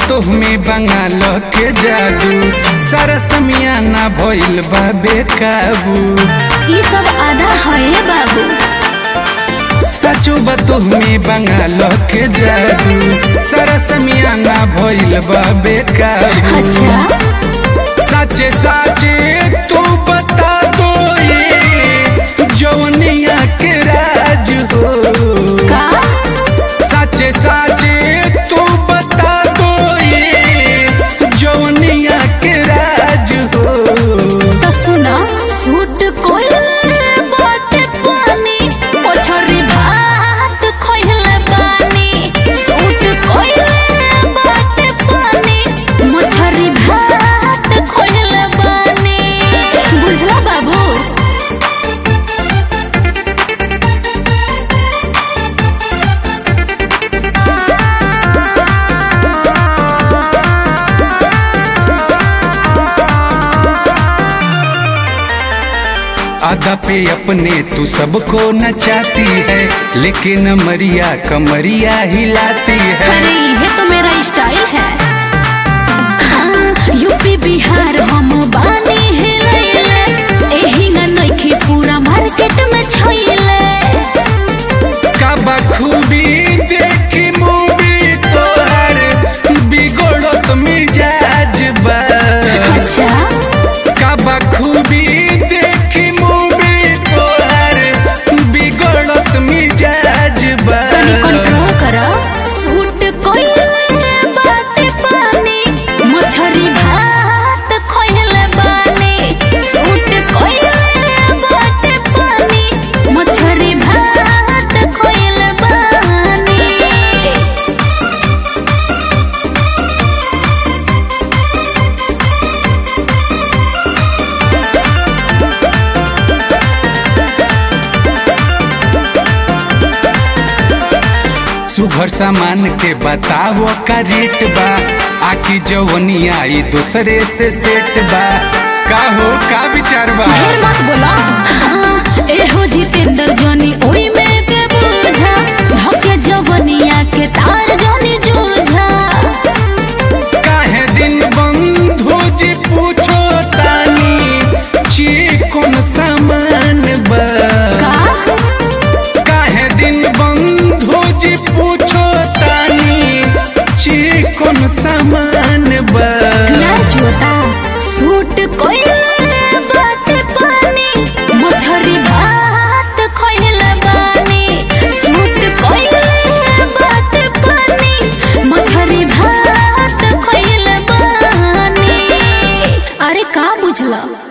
तुहमे बंगाल के जादू सारा समियाना भइल बा बेकाबू ई सब आधा है बाबू सचो तुहमे बंगाल के जादू सारा समियाना भइल बा बेकाबू अच्छा साचे साचे तू बता दो ये जौनिया के राज हो का साचे साचे तू बता दो ये जौनिया के राज हो तो सुना सूट कोइले बाटे पानी पोछरी भात खोइले बानी सूट कोइले बाटे पानी मोछरी भात खोइले बानी बुझला बाबू आधा पे अपने तू सबको नचाती है लेकिन मरिया कमरिया हिलाती है अरे ये तो मेरा स्टाइल है हाँ, यूपी बिहार हम बानी हिलैले एही न नइखे पूरा मार्केट में छइले का बखूबी देखी मूवी तोहर बिगड़त मिजाज बा अच्छा का बखूबी देखी मूवी तोहर बिगड़त मिजाज बा तनी कंट्रोल कर सूट कोइले बाटे पानी मछरी भात खोइले बानी सूट कोइले बाटे पानी मछरी भात खोइले बानी सुघर सामान के बताओ का रेट बा आकी जवनिया ई दूसरे से सेट बा का हो का विचार बा ढेर मत बोला हाँ, एहो जितेंद्र जोनी ओई में के बूझा धोके जवनिया के तार जोनी जूझा काहे दिन बंधु जी पूछो तानी ची कौन सामान बा का काहे दिन बंधु जी पूछो तानी ची कौन सामान बा ना जोता सूट कोइले बाटे पानी मछरी भात खोइले बानी सूट कोइले बाटे पानी मछरी भात खोइले बानी अरे का बुझला